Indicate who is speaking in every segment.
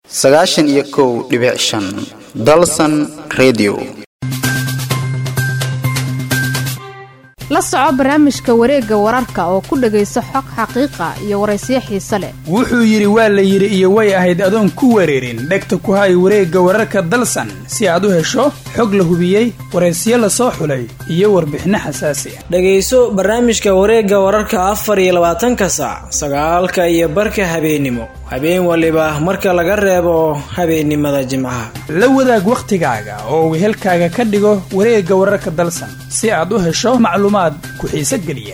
Speaker 1: sagaashan iyo kow dhibic shan dalsan redio
Speaker 2: la soco barnaamijka wareegga wararka oo ku dhegayso xog xaqiiqa iyo waraysiyo xiise leh
Speaker 3: wuxuu yidhi waa la yidhi iyo way ahayd adoon ku wareerin dhegta ku hay wareegga wararka dalsan si aad u hesho xog la hubiyey waraysiyo la soo xulay iyo warbixinno xasaasi ah
Speaker 4: dhegayso barnaamijka wareegga wararka afar iyo labaatanka saac sagaalka iyo barka habeennimo habeen waliba marka laga reebo habeennimada jimcaha
Speaker 3: la wadaag wakhtigaaga oo wehelkaaga ka dhigo wareegga wararka dalsan si aad u hesho macluumaad ku xiise geliya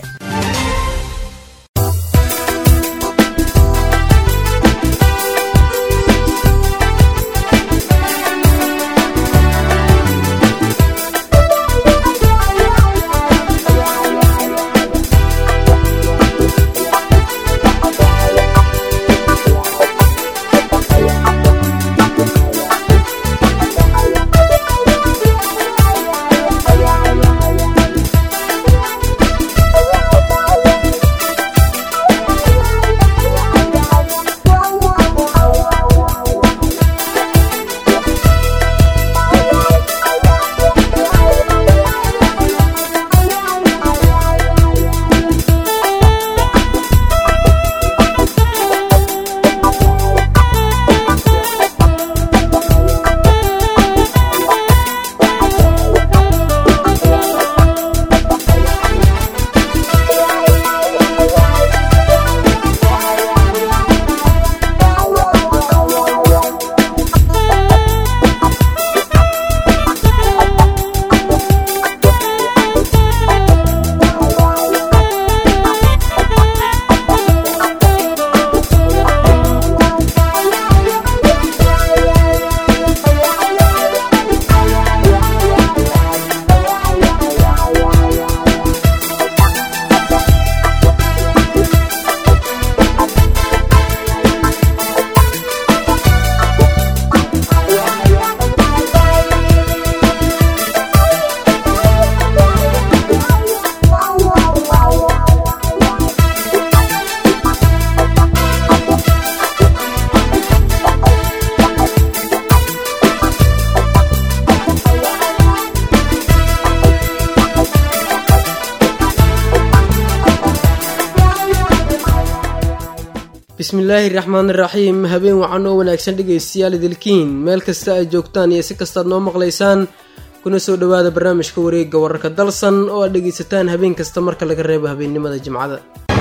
Speaker 5: bismillaahi raxmaan iraxiim habeen wacan oo wanaagsan dhegaystayaal idilkiin meel kasta ay joogtaan iyo si kastaad noo maqlaysaan kuna soo dhowaada barnaamijka wareegga wararka dalsan oo aad dhegaysataan habeen kasta marka laga reebo habeennimada jimcada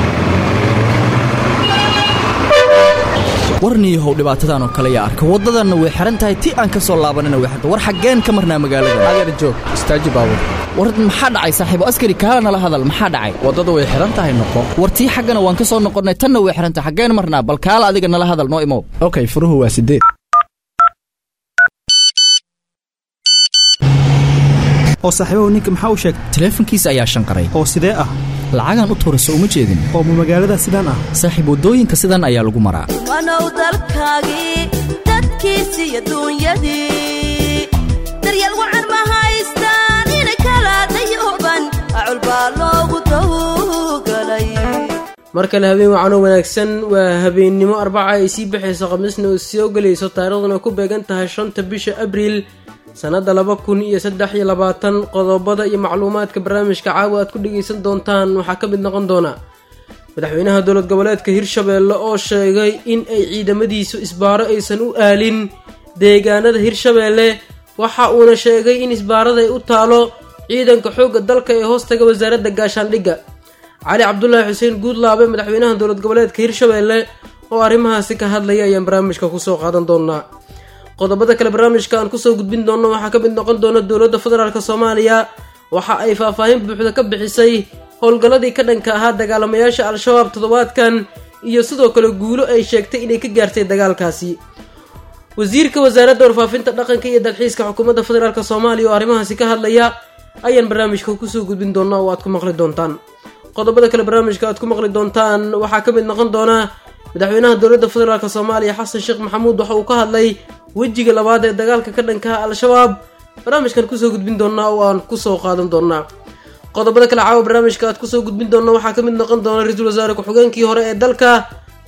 Speaker 6: warniyahow dhibaatadan oo kale yaa arka waddadanna way xihan tahay ti aan ka soo laabanina way xirta war xaggeen ka marnaa magaalada
Speaker 7: adeer joog istaaji baabur
Speaker 6: war maxaa dhacay saaxiibo askari kaala nala hadal maxaa dhacay
Speaker 7: waddada way xihan tahay noqo
Speaker 6: war tii xaggana waan ka soo noqonnay tanna way xihan tahay xaggeen marnaa bal kaala adiga nala hadal noo imow
Speaker 7: okay furuhu waa sideed
Speaker 8: oo saaxiibahu ninka maxaa u sheegtay
Speaker 6: taleefankiisa ayaa shanqaray
Speaker 8: oo sidee ah
Speaker 6: lacagaan u tuurayso uma jeedin
Speaker 8: oo ma magaalada sidaan ah
Speaker 6: saaxiib waddooyinka sidan ayaa lagu maraa
Speaker 9: wanow dalkaagii dadkiisiiyo duunyadii daryeel wacan ma haystaan inay kala dayooban acul baa loogu dawgalay
Speaker 5: mar kale habeen wacanoo wanaagsan waa habeennimo arbaca ay sii baxayso khamiisna oo soo gelayso taariikhduna ku beegan tahay shanta bisha abriil sannadda laba kun iyo saddex iyo labaatan qodobada iyo macluumaadka barnaamijka caawa aad ku dhegaysan doontaan waxaa ka mid noqon doona madaxweynaha dowlad goboleedka hirshabeelle oo sheegay in ay ciidamadiisu isbaaro aysan u aalin deegaanada hirshabeelle waxa uuna sheegay in isbaarada ay u taalo ciidanka xoogga dalka ee hoostaga wasaaradda gaashaandhigga cali cabdulaahi xuseen guudlaabe madaxweynaha dowlad goboleedka hirshabeelle oo arrimahaasi ka hadlaya ayaan barnaamijka kusoo qaadan doonaa qodobada kale barnaamijka aan kusoo gudbin doonno waxaa ka mid noqon doona dowladda federaalk soomaaliya waxa ay faahfaahin buuxda ka bixisay howlgalladii ka dhanka ahaa dagaalamayaasha al-shabaab toddobaadkan iyo sidoo kale guulo ay sheegtay inay ka gaartay dagaalkaasi wasiirka wasaaradda warfaafinta dhaqanka iyo dalxiiska xukuumadda federaalk soomaaliya oo arrimahaasi ka hadlaya ayaan barnaamijka kusoo gudbin doonaa oo aad ku maqli doontaan qodobada kale barnaamijka aad ku maqli doontaan waxaa ka mid noqon doona madaxweynaha dowladda federaalk soomaaliya xasan sheekh maxamuud waxa uu ka hadlay wejiga labaad ee dagaalka ka dhankaha al-shabaab barnaamijkan kusoo gudbin doonaa oo aan kusoo qaadan doonaa qodobada kale caawa barnaamijka aad kusoo gudbin doona waxaa ka mid noqon doona ra-iisul wasaare ku-xigeenkii hore ee dalka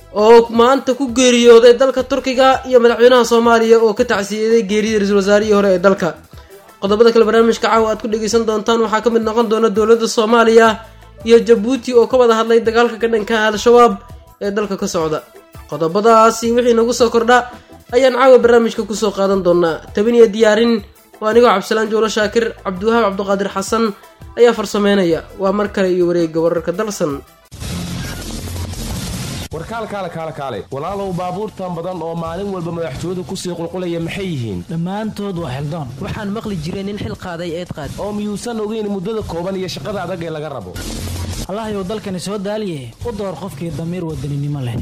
Speaker 5: oo maanta ku geeriyooday dalka turkiga iyo madaxweynaha soomaaliya oo ka tacsiyeeday geerida ra-iisul wasaarihii hore ee dalka qodobada kale barnaamijka caawa aad ku dhegeysan doontaan waxaa ka mid noqon doona dowladda soomaaliya iyo jabuuti oo ka wada hadlay dagaalka ka dhanka al-shabaab ee dalka ka socda qodobadaasi wixii nagu soo kordha ayaan caawa barnaamijka kusoo qaadan doonaa tabin iyo diyaarin waa anigoo cabdisalaan joolo shaakir cabdiwahaab cabdiqaadir xasan ayaa farsameynaya waa mar kale iyo wareegga wararka dalsan
Speaker 10: warkaalkaale kaale kaale walaalow baabuurtan badan oo maalin walba madaxtooyadu kusii qulqulaya maxay yihiin
Speaker 11: dhammaantood waa xildoon waxaan maqli jiray nin xil qaaday eed qaad
Speaker 10: oo miyuusan ogeyn muddada kooban iyo shaqada adag ee laga rabo
Speaker 11: allahayow dalkani soo daaliye u door qofkii damiir wadaninimo leh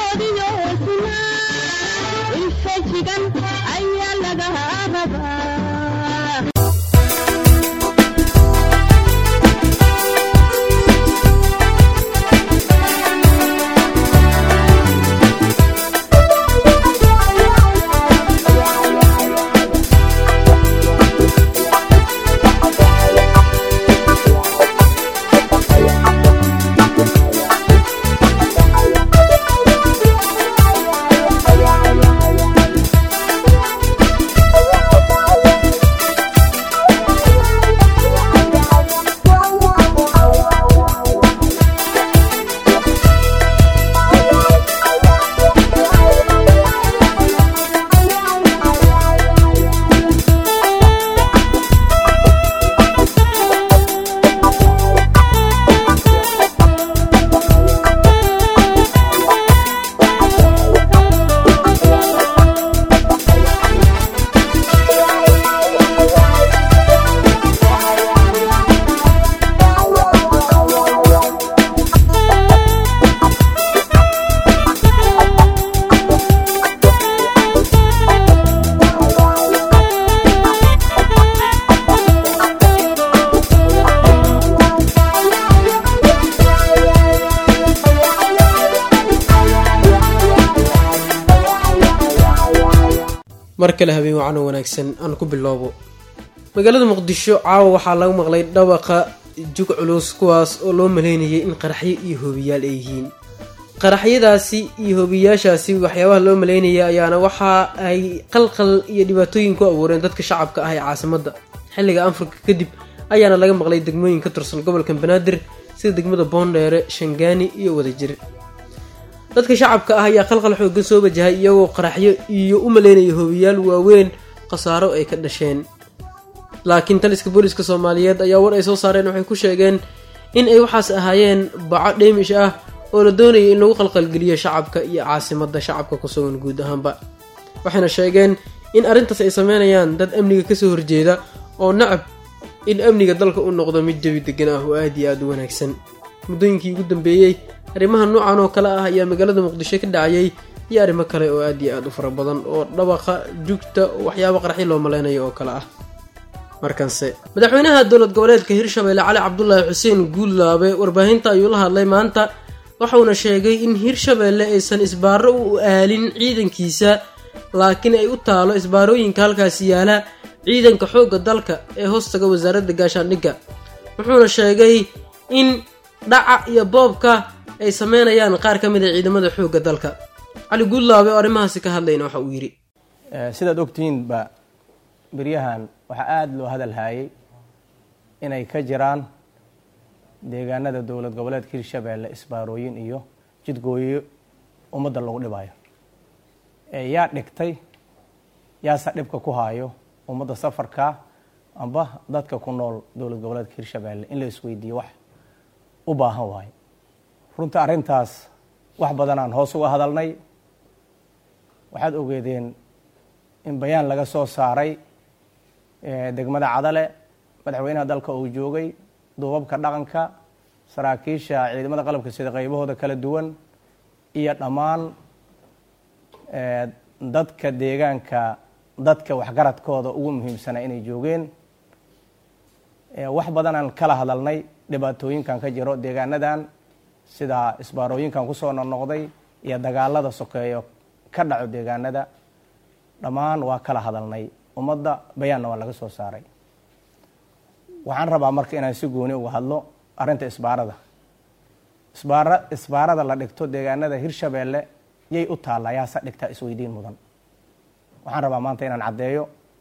Speaker 5: mar kale habeen wacan oo wanaagsan aan ku bilowbo magaalada muqdisho caawa waxaa laga maqlay dhawaqa jug culus kuwaas oo loo maleynayay in qaraxyo iyo hoobiyaal ay yihiin qaraxyadaasi iyo hoobiyaashaasi waxyaabaha loo maleynaya ayaana waxa ay qalqal iyo dhibaatooyin ku abuureen dadka shacabka ah ee caasimadda xilliga anfurka kadib ayaana laga maqlay degmooyin ka tirsan gobolka banaadir sida degmada boondheere shangaani iyo wadajir dadka shacabka ah ayaa qalqal xoogan soo wajahay iyagoo qaraxyo iyo u maleynaya hoobiyaal waaweyn khasaaro ay ka dhasheen laakiin taliska booliska soomaaliyeed ayaa war ay soo saareen waxay ku sheegeen in ay waxaas ahaayeen baco dheemish ah oo la doonayay in lagu qalqalgeliyo shacabka iyo caasimadda shacabka ku sugan guud ahaanba waxayna sheegeen in arrintaas ay sameynayaan dad amniga kasoo horjeeda oo nacab in amniga dalka u noqdo mid jawi degan ah oo aada iyo aada u wanaagsan muddooyinkii ugu dambeeyey arrimaha noocan oo kale ah ayaa magaalada muqdisho ka dhacayay iyo arrimo kale oo aada iyo aada u fara badan oo dhabaqa jugta waxyaaba qaraxyo loo maleynayo oo kale ah markanse madaxweynaha dowlad goboleedka hirshabelle cali cabdulaahi xuseen guullaabe warbaahinta ayuu la hadlay maanta waxauna sheegay in hirshabelle aysan isbaaro u aalin ciidankiisa laakiin ay u taalo isbaarooyinka halkaasi yaala ciidanka xoogga dalka ee hoostaga wasaaradda gaashaandhigga wuxuuna sheegay in dhaca iyo boobka ay sameynayaan qaar ka mid a ciidamada xoogga dalka cali guullaabe oo arrimahaasi ka hadlayna waxa uu yidhi
Speaker 12: sidaad ogtihiinba beryahan waxaa aada loo hadal haayay inay ka jiraan deegaanada dowlad goboleedka hirshabeelle isbaarooyin iyo jidgooyo ummadda lagu dhibayo yaa dhigtay yaase dhibka ku haayo ummadda safarka amba dadka ku nool dowlad goboleedka hirshabeelle in la isweydiiyo wax u baahan waayo runta arrintaas wax badanaan hoos uga hadalnay waxaad ogeedeen in bayaan laga soo saaray degmada cadale madaxweynaha dalka uu joogay duubabka dhaqanka saraakiisha ciidamada qalabka sida qaybahooda kala duwan iyo dhammaan dadka deegaanka dadka waxgaradkooda ugu muhiimsana inay joogeen wax badanaan kala hadalnay dhibaatooyinkan ka jiro deegaanadan sida isbaarooyinkan kusoo noqnoqday iyo dagaalada sokeeyo ka dhaco deegaanada dhammaan waa kala hadalnay ummadda bayaanna waa laga soo saaray waxaan rabaa marka inaan si gooni uga hadlo arrinta isbaarada isbaara isbaarada la dhigto deegaanada hirshabeelle yay u taallaa yaasa dhigtaa isweydiin mudan waxaan rabaa maanta inaan caddeeyo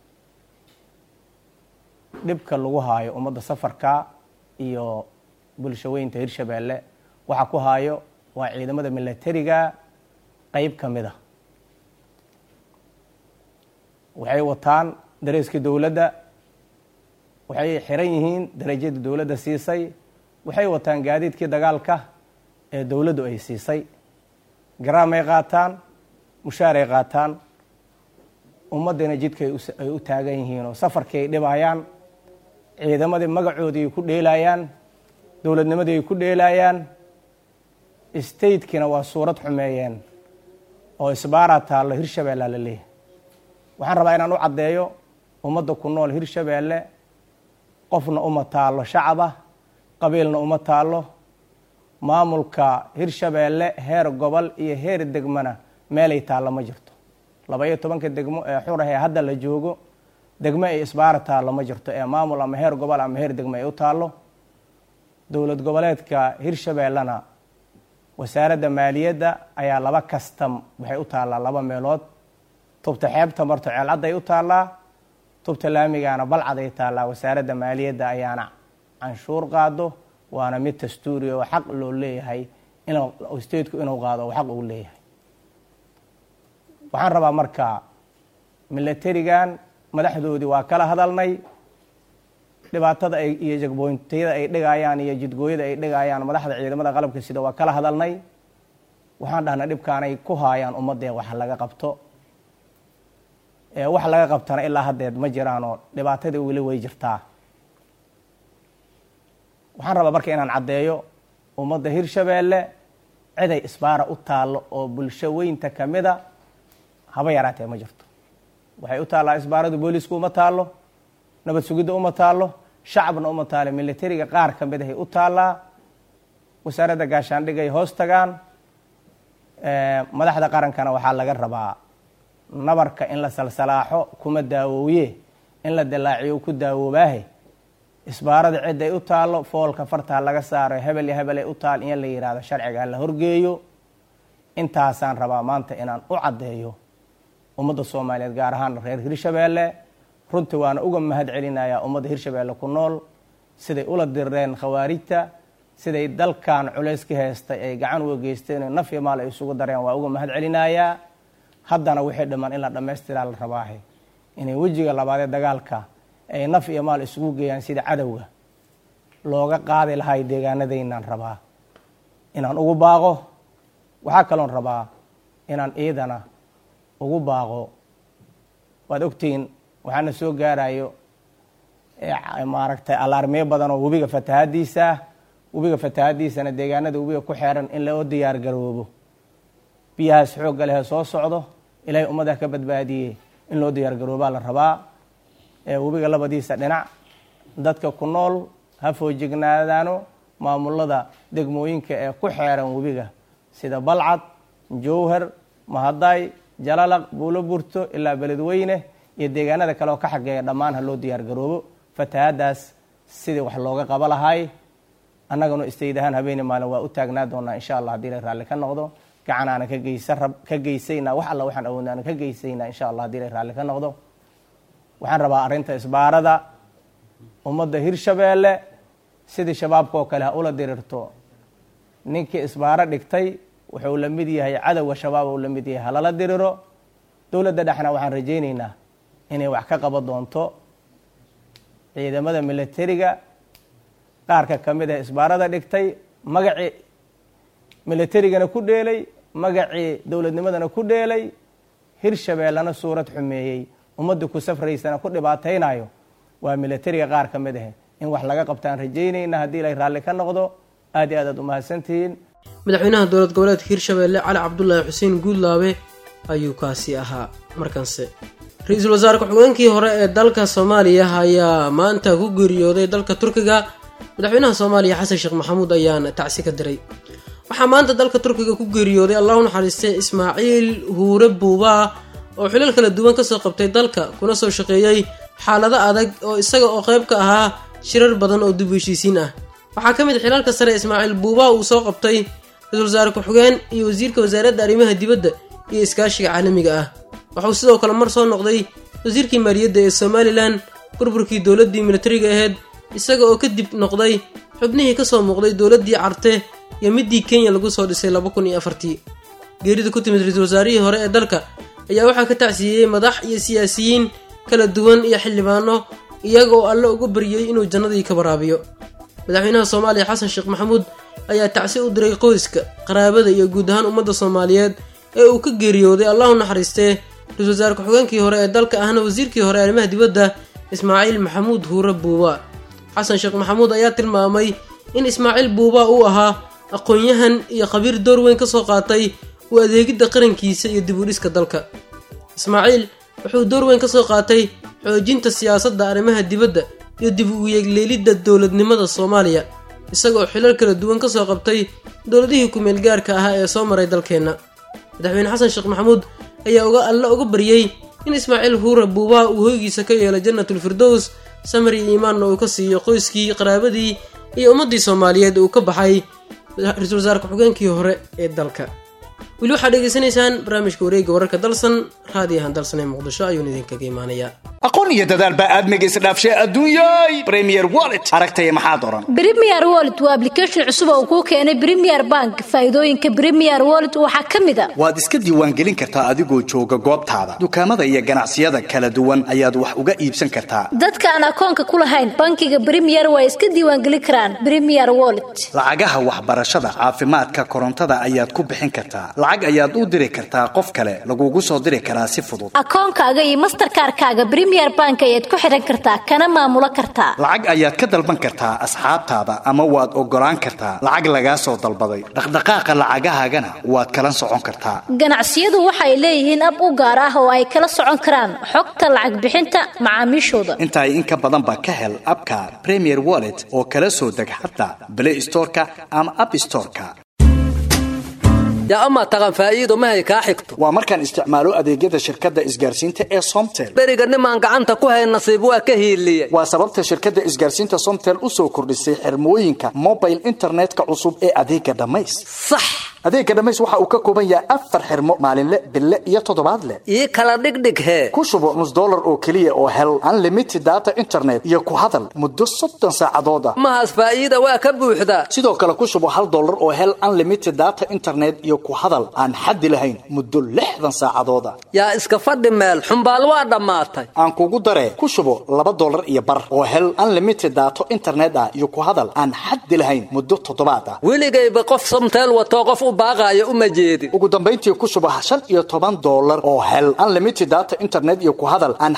Speaker 12: dhibka lagu haayo ummadda safarka iyo bulshaweynta hirshabeelle waxa ku haayo waa ciidamada milatariga qeyb ka mid a waxay wataan dareeskii dowladda waxay xiran yihiin darajadii dowladda siisay waxay wataan gaadiidkii dagaalka ee dowladdu ay siisay garaamay qaataan mushaaray qaataan ummaddana jidka ay u taagan yihiin oo safarkii ay dhibayaan ciidamadii magacoodii ay ku dheelayaan dowladnimadii ay ku dheelayaan statekina waa suurad xumeeyeen oo isbaaraa taallo hirshabeellea la leeyahay waxaan rabaa inaan u caddeeyo ummadda ku nool hirshabeelle qofna uma taallo shacaba qabiilna uma taallo maamulka hirshabeelle heer gobol iyo heer degmana meelay taallo ma jirto laba iyo tobanka degmo ee xurah ee hadda la joogo degmo ay isbaara taallo ma jirto ee maamul ama heer gobol ama heer degmo ay u taallo dowlad goboleedka hirshabeellena wasaaradda maaliyadda ayaa laba kastam waxay u taallaa laba meelood tubta xeebta marto ceelcadday u taallaa tubta laamigaana balcaday taallaa wasaaradda maaliyadda ayaana canshuur qaado waana mid dastuuri oo xaq loo leeyahay in stateku inuu qaado oo xaq uu leeyahay waxaan rabaa marka milatarigan madaxdoodii waa kala hadalnay dhibaatada ay iyo jagboyntiyada ay dhigayaan iyo jidgooyada ay dhigayaan madaxda ciidamada qalabka sida waa kala hadalnay waxaan dhahnay dhibkaanay ku haayaan ummadee wax laga qabto wax laga qabtana ilaa haddeed ma jiraanoo dhibaatadii weli way jirtaa waxaan rabaa marka inaan caddeeyo ummadda hirshabeelle ciday isbaara u taallo oo bulsho weynta ka mida haba yaraatee ma jirto waxay u taallaa isbaaradu boolisku uma taallo nabad sugidda uma taallo shacabna uma taalo milatariga qaar ka mid ahay u taallaa wasaaradda gaashaandhigay hoos tagaan madaxda qarankana waxaa laga rabaa nabarka in la salsalaaxo kuma daawooye in la dilaaciyo ku daawoobaahe isbaarada cidday u taallo foolka fartaa laga saaro hebel iyo hebelay u taal in la yidhaahdo sharciga la horgeeyo intaasaan rabaa maanta inaan u caddeeyo ummadda soomaaliyeed gaar ahaan reer hirshabeelle runtii waana uga mahad celinayaa ummadda hirshabeelle ku nool siday ula direen khawaarijta siday dalkan culays ka heystay ay gacan uga geysteen naf iyo maal ay isugu dareen waa uga mahad celinayaa haddana wixii dhammaan in la dhammaystiraa la rabaahe inay wejiga labaadee dagaalka ay naf iyo maal isugu geeyaan sida cadowga looga qaadi lahay deegaanadaynaan rabaa inaan ugu baaqo waxaa kaloon rabaa inaan iidana ugu baaqo waad ogtihiin waxaana soo gaarayo maaragtay alaarmiyo badan oo webiga fatahadiisa ah webiga fatahadiisana deegaanada webiga ku xeeran in loo diyaar garoobo biyahaas xoogga leh soo socdo ilaahay ummadda ka badbaadiyey in loo diyaar garoobaa la rabaa webiga labadiisa dhinac dadka ku nool ha foojignaadaano maamulada degmooyinka ee ku xeeran webiga sida balcad jowhar mahaday jalalaq buulo burto ilaa beledweyne iyo deegaanada kale oo ka xageeya dhammaan ha loo diyaar garoobo fatahadaas sidii wax looga qaba lahay annaguna istayd ahaan habeeni maalin waa u taagnaa doonaa insha allah hadii la raalli ka noqdo gacanaana ka geysa ka geysaynaa wax alla waxaan awoodnaana ka geysaynaa insha allah hadii la raalli ka noqdo waxaan rabaa arrinta isbaarada ummadda hirshabeelle sidii shabaabka oo kale ha ula dirirto ninkii isbaaro dhigtay wuxuu la mid yahay cadowga shabaab uu la mid yahay halala diriro dowladda dhexna waxaan rajaynaynaa inay wax ka qaban doonto ciidamada milatariga qaarka ka mid ah isbaarada dhigtay magacii milatarigana ku dheelay magacii dowladnimadana ku dheelay hirshabeellena suurad xumeeyey ummadda ku safraysana ku dhibaataynayo waa milatariga qaar ka mid ah in wax laga qabtaan rajaynayna haddii ilay raalli ka noqdo aad iyo aad aad umahadsantihiin
Speaker 5: madaxweynaha dowlad goboleedka hirshabeelle cali cabdulaahi xuseen guudlaabe ayuu kaasi ahaa markanse ra-iisul wasaare ku-xigeenkii hore ee dalka soomaaliya ayaa maanta ku geeriyooday dalka turkiga madaxweynaha soomaaliya xasan sheekh maxamuud ayaana tacsi ka diray waxaa maanta dalka turkiga ku geeriyooday allahu naxariistay ismaaciil huure buubaa oo xilal kala duwan kasoo qabtay dalka kuna soo shaqeeyey xaalado adag oo isaga oo qayb ka ahaa shirar badan oo dib heshiisiin ah waxaa ka mid xilalka sare ismaaciil buubaa uu soo qabtay ra-iisul wasaare ku-xigeen iyo wasiirka wasaaradda arrimaha dibadda iyo iskaashiga caalamiga ah waxauu sidoo kale mar soo noqday wasiirkii maaliyadda ee somalilan burburkii dowladdii militariga ahayd isaga oo kadib noqday xubnihii ka soo muuqday dowladdii carte iyo midii kenya lagu soo dhisay laba kun iyo afartii geerida ku timid ra-iisul wasaarihii hore ee dalka ayaa waxaa ka tacsiiyey madax iyo siyaasiyiin kala duwan iyo xildhibaano iyaga oo alle uga baryey inuu jannadii ka waraabiyo madaxweynaha soomaaliya xasan sheekh maxamuud ayaa tacsi u diray qoyska qaraabada iyo guud ahaan ummadda soomaaliyeed ee uu ka geeriyooday allahu naxariistee ra-isul wasaare ku-xigeenkii hore ee dalka ahna wasiirkii hore arrimaha dibadda ismaaciil maxamuud huure buuba xasan sheekh maxamuud ayaa tilmaamay in ismaaciil buuba uu ahaa aqoon-yahan iyo khabiir door weyn ka soo qaatay u adeegidda qarankiisa iyo dib u dhiska dalka ismaaciil wuxuu door weyn ka soo qaatay xoojinta siyaasadda arrimaha dibadda iyo dib u yeegleelidda dowladnimada soomaaliya isagoo xilal kala duwan ka soo qabtay dowladihii ku-meel gaarka ahaa ee soo maray dalkeenna madaxweyne xasan sheekh maxamuud ayaa uga alle uga baryey in ismaaciil huure buubaha uu hoygiisa ka yeelo jannatul firdows samari iimaanna uu ka siiyo qoyskii qaraabadii iyo ummaddii soomaaliyeed uu ka baxay ra-iisul wasaare ku-xigeenkii hore ee dalka weli waxaad dhegeysanaysaan barnaamijka wareegga wararka dalsan raadiyahan dalsan ee muqdisho ayuuna idinkaga imaanayaa
Speaker 13: aqoon iyo dadaal baa aadmiga isdhaafshay adduunyay premier wallet aragtaya maxaad oran
Speaker 14: premier wallet waa application cusub oo kuu keenay premier bank faa'iidooyinka premier wallet waxaa ka mid a
Speaker 13: waad iska diiwaangelin kartaa adigoo jooga goobtaada dukaamada iyo ganacsiyada kala duwan ayaad wax uga iibsan kartaa
Speaker 14: dadka aan akoonka ku lahayn bankiga premier waa iska diiwaangelin karaan premier wallet
Speaker 13: lacagaha waxbarashada caafimaadka korontada ayaad ku bixin kartaa lacag ayaad u diri kartaa qof kale lagugu soo diri karaa si fudud
Speaker 14: akoonkaaga iyo masterkaarkaaga premier bank ayaad ku xidhan kartaa kana maamulo kartaa
Speaker 13: lacag ayaad ka dalban kartaa asxaabtaada ama waad ogolaan kartaa lacag lagaa soo dalbaday dhaqdhaqaaqa lacagahaagana waad kala socon kartaa
Speaker 14: ganacsiyadu waxay leeyihiin ab u gaar ah oo ay kala socon karaan xogta lacag bixinta macaamiishooda
Speaker 13: intaay in ka badanba ka hel abka premier wallet oo kala soo deg xataa blay storeka ama app storeka
Speaker 15: yaa amaa taqan faa'iido mahay kaa xigto
Speaker 13: waa markaan isticmaalo adeegyada shirkadda isgaarsiinta ee somtel
Speaker 15: beriga nimaan gacanta ku hay nasiib waa ka hiiliye
Speaker 13: waa sababta shirkadda isgaarsiinta somtel u soo kordhisay xirmooyinka mobile internetka cusub ee adeega dhammays
Speaker 15: sax
Speaker 13: adeega dhammays waxa uu ka kooban yahay afar xirmo maalinle bille iyo toddobaadle
Speaker 15: ii kala dhigdhig hee
Speaker 13: ku shubo nus dollar oo keliya oo hel unlimited data internet iyo ku hadal muddo soddon saacadood ah
Speaker 15: mahaas faa'iida waa ka buuxdaa
Speaker 13: sidoo kale ku shubo hal dollar oo hel unlimited data internet iyo ku hadal aan xaddi lahayn muddo lixdan saacadood ah
Speaker 15: yaa iska fadhi meel xumbaal waa dhammaatay
Speaker 13: aan kugu daree ku shubo laba dollar iyo bar oo hel unlimited daato internet ah iyo ku hadal aan xaddi lahayn muddo toddobaad ah
Speaker 15: weligayba qof somteel watoo qof u baaqaayo uma jeedin
Speaker 13: ugu dambayntii ku shubo shan iyo toban dollar oo hel unlimited data internet iyo ku hadal aan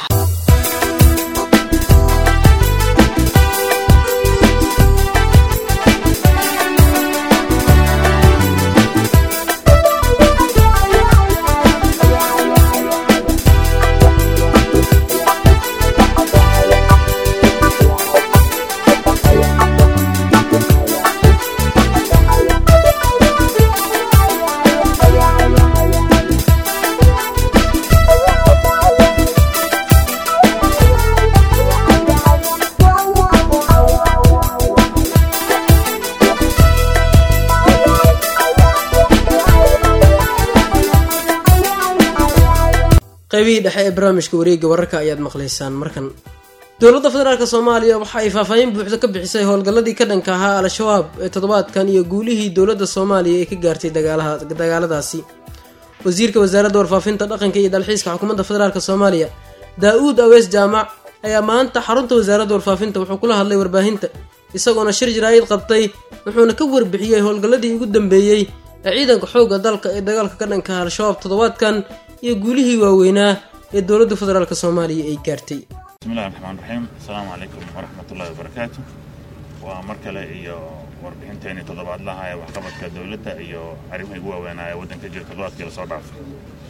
Speaker 5: qaybihii dhexe ee barnaamijka wareegga wararka ayaad maqlaysaan markan dowladda federaalk soomaaliya waxa ay faahfaahin buuxda ka bixisay howlgalladii ka dhanka ahaa al-shabaab ee toddobaadkan iyo guulihii dowladda soomaaliya ee ka gaartay dagaaladaasi wasiirka wasaaradda warfaafinta dhaqanka iyo dalxiiska xukuumadda federaalk soomaaliya daa-uud awees jaamac ayaa maanta xarunta wasaaradda warfaafinta wuxuu kula hadlay warbaahinta isagoona shir jaraa'id qabtay wuxuuna ka warbixiyey howlgalladii ugu dambeeyey ee ciidanka xoogga dalka ee dagaalka ka dhanka ah al-shabaab toddobaadkan iyo guulihii waaweynaa ee dowladda federaalk soomaaliya ay gaartay
Speaker 16: bismillahi raxmaan raxiim asalaamu calaykum waraxmatullahi wabarakaatu waa mar kale iyo warbixinteeni toddobaadlaha ee waxqabadka dowladda iyo arrimihii ugu waaweynaa ee waddanka jira toddobaadkii lasoo dhaafay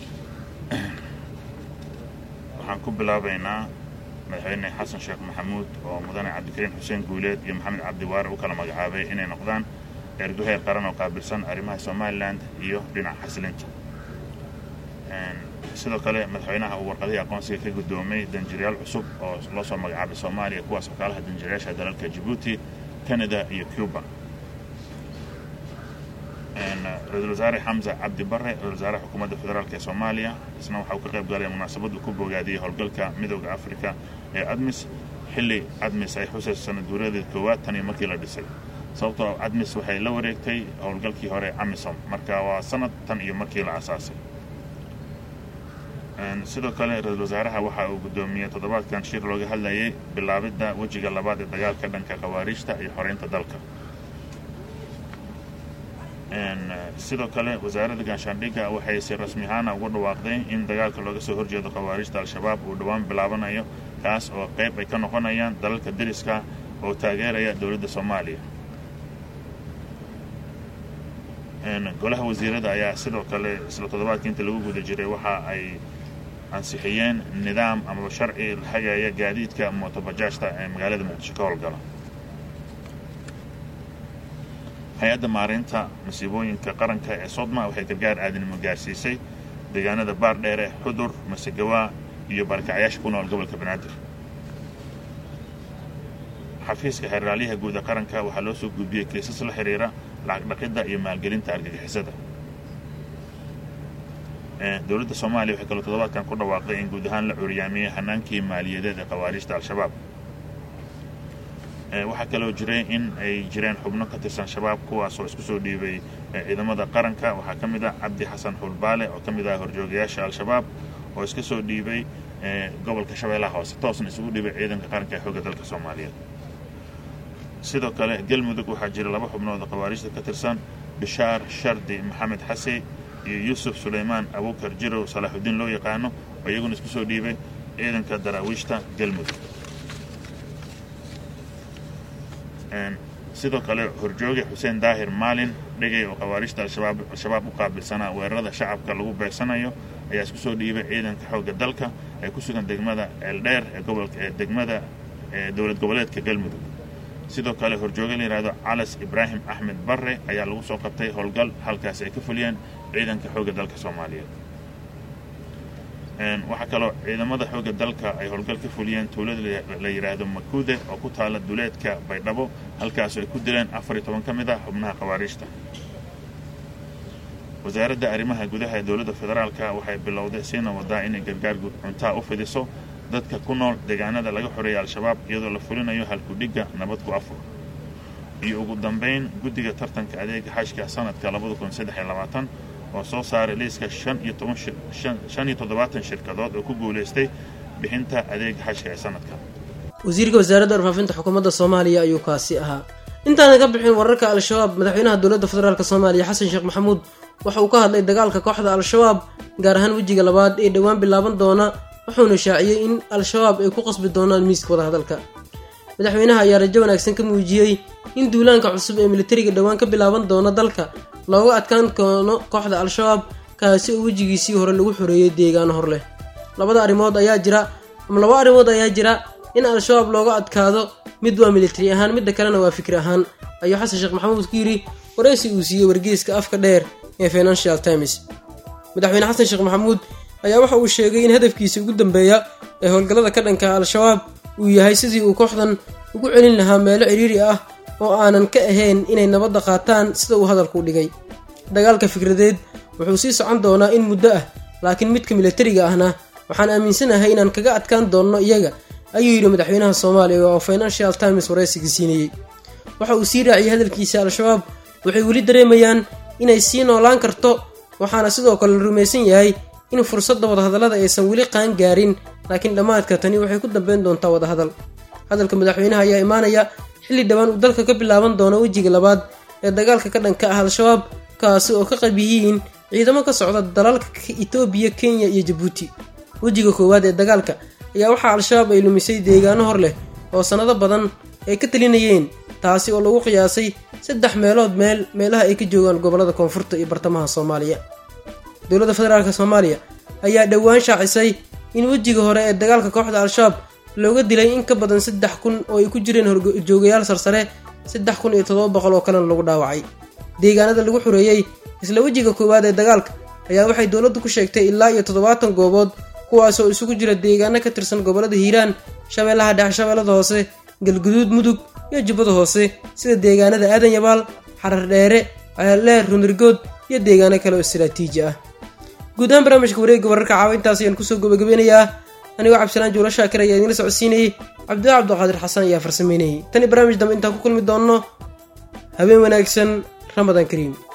Speaker 16: waxaan ku bilaabaynaa madaxweyne xasan sheekh maxamuud oo mudane cabdikariin xuseen guuleed iyo maxamed cabdi waare u kala magacaabay inay noqdaan erguheer qaran oo qaabilsan arrimaha somalilan iyo dhinaca xasilinta sidoo kale madaxweynaha uu warqadihii aqoonsiga ka guddoomay danjirayaal cusub oo loo soo magacaabay soomaaliya kuwaas oo kaalaha danjirayaasha dalalka jabuuti canada iyo cuba ra-iisul wasaare xamse cabdi bare ra-isul wasaare xukuumadda federaalk ee soomaaliya isna waxa uu ka qayb galay munaasabaddu ku bogaadiyey howlgalka midooda afrika ee admis xilli admis ay xusayso sanad guuradeed koowaad tan iyo markii la dhisay sababtoo admis waxay la wareegtay howlgalkii hore amisom marka waa sanad tan iyo markii la asaasay sidoo kale ra-iisul wasaaraha waxa uu guddoomiyey toddobaadkan shir looga hadlayay bilaabidda wejiga labaad ee dagaalka dhanka khawaariijta iyo xoreynta dalka sidoo kale wasaaradda gaashaandhigga waxay si rasmi ahaana ugu dhawaaqday in dagaalka looga soo horjeedo khawaarijta al-shabaab uu dhowaan bilaabanayo kaas oo qayb ay ka noqonayaan dalalka deriska oo taageeraya dowladda soomaaliya golaha wasiirada ayaa sidoo kale isla toddobaadkii inta lagu guda jiray waxa ay ansixiyeen nidaam amaba sharci hagaya gaadiidka mootobajaajta ee magaalada muqdisho ka howlgala hay-adda maareynta masiibooyinka qaranka ee sodma waxay gargaar aadinimo gaarsiisay deegaanada baardheere xudur masegawaa iyo barakacyaasha ku nool gobolka banaadir xafiiska xeeraalyaha guud ee qaranka waxaa loo soo gudbiyey kiisas la xiriira lacag dhaqidda iyo maalgelinta argagixisada dowladda soomaaliya waxay kaloo toddobaadkan ku dhawaaqday in guud ahaan la curyaamiyey hanaankii maaliyadeed ee khawaarijta al-shabaab waxaa kaloo jiray in ay jireen xubno ka tirsan shabaab kuwaasoo isku soo dhiibay ciidamada qaranka waxaa ka mid ah cabdi xasan xulbaale oo ka mid ah horjoogayaasha al-shabaab oo iska soo dhiibay gobolka shabeellaha hoose toosna isugu dhiibay ciidanka qaranka ee xoogga dalka soomaaliyeed sidoo kale galmudug waxaa jira laba xubnood oo khawaarijta ka tirsan bishaar shardi maxamed xase iyo yuusuf sulaymaan abuukar jirow salaaxudiin loo yaqaano oo iyaguna isku soo dhiibay ciidanka daraawiishta galmudug sidoo kale horjooge xuseen daahir maalin dhegay oo khawaarijta al-shabaab u qaabilsanaa weerarada shacabka lagu beegsanayo ayaa isku soo dhiibay ciidanka xoogga dalka ee ku sugan degmada eeldheer ee gobolka ee degmada ee dowlad goboleedka galmudug sidoo kale horjooge la yidhaahdo calas ibraahim axmed barre ayaa lagu soo qabtay howlgal halkaasi ay ka fuliyeen ciidanka xoogga dalka soomaaliyeed waxaa kaloo ciidamada xoogga dalka ay howlgal ka fuliyeen tuulada la yidhaahdo makuude oo ku taala duleedka baydhabo halkaasoo ay ku dileen afar iyo toban ka mid ah xubnaha khawaariijta wasaaradda arrimaha gudaha ee dowladda federaalka waxay bilowday siina wadaa inay gargaar cuntaa u fidiso dadka ku nool deegaanada laga xoreeyay al-shabaab iyadoo la fulinayo halkudhigga nabad ku afur iyo ugu dambayn guddiga tartanka adeega xashka sanadka labada kun saddex iyo labaatan oo soo saaray liiska shan iyo toban shan iyo toddobaatan shirkadood oo ku guulaystay bixinta adeega xashka ee sanadka
Speaker 5: wasiirka wasaaradda warfaafinta xukuumadda soomaaliya ayuu kaasi ahaa intaana ka bixin wararka al-shabaab madaxweynaha dowladda federaalk soomaaliya xasan sheekh maxamuud waxa uu ka hadlay dagaalka kooxda al-shabaab gaar ahaan wejiga labaad ee dhowaan bilaaban doona wuxuuna shaaciyey in al-shabaab ay ku qasbi doonaan miiska wadahadalka madaxweynaha ayaa rajo wanaagsan ka muujiyey in duulaanka cusub ee militariga dhowaan ka bilaaban doona dalka looga adkaan doono kooxda al-shabaab kaasi oo wejigiisii hore lagu xoreeyey deegaano hor leh labada arrimood ayaa jira ama laba arrimood ayaa jira in al-shabaab looga adkaado mid waa militari ahaan midda kalena waa fikri ahaan ayuu xasan sheekh maxamuud ku yidhi waraysi uu siiyey wargeyska afka dheer ee financial times madaxweyne xasan sheekh maxamuud ayaa waxa uu sheegay in hadafkiisa ugu dambeeya ee howlgallada ka dhanka al-shabaab uu yahay sidii uu kooxdan ugu celin lahaa meelo cidhiiri ah oo aanan ka ahayn inay nabadda qaataan sida uu hadalku dhigay dagaalka fikradeed wuxuu sii socon doonaa in muddo ah laakiin midka militariga ahna waxaan aaminsanahay inaan kaga adkaan doonno iyaga ayuu yidhi madaxweynaha soomaaliya oo financial times waraysiga siinayey waxa uu sii raaciyey hadalkiisa al-shabaab waxay weli dareemayaan inay sii noolaan karto waxaana sidoo kale la rumaysan yahay in fursadda wadahadallada aysan weli qaan gaarin laakiin dhammaadka tani waxay ku dambeyn doontaa wadahadal hadalka madaxweynaha ayaa imaanaya xilli dhowaan uu dalka ka bilaaban doono wejiga labaad ee dagaalka ka dhanka ah al-shabaab kaasi oo ka qayb yihiin ciidamo ka socda dalalka itoobiya kenya iyo jabuuti wejiga koowaad ee dagaalka ayaa waxaa al-shabaab ay lumisay deegaano hor leh oo sannado badan ay ka talinayeen taasi oo lagu qiyaasay saddex meelood meel meelaha ay ka joogaan gobollada koonfurta iyo bartamaha soomaaliya dowladda federaalk soomaaliya ayaa dhowaan shaacisay in wejiga hore ee dagaalka kooxda al-shabaab looga dilay in ka badan saddex kun oo ay ku jireen horjoogayaal sarsare saddex kun iyo toddoba boqol oo kalena lagu dhaawacay deegaanada lagu xoreeyey isla wejiga koowaad ee dagaalka ayaa waxay dowladdu ku sheegtay ilaa iyo toddobaatan goobood kuwaasoo isugu jira deegaano ka tirsan gobollada hiiraan shabeellaha dhexe shabeellada hoose galguduud mudug iyo jubbada hoose sida deegaanada aadan yabaal xarar dheere ceeldheer runirgood iyo deegaano kale oo istaraatiiji ah guud ahaan barnaamijka wareegga wararka caawa intaas ayaan kusoo gabagabeynayaa anigoo cabdisalaan juula shaakir ayaa idiinla socodsiinayay cabdilla cabdiqaadir xasan ayaa farsameynayay tani barnaamij dambe intaan ku kulmi doonno habeen wanaagsan ramadaan kariim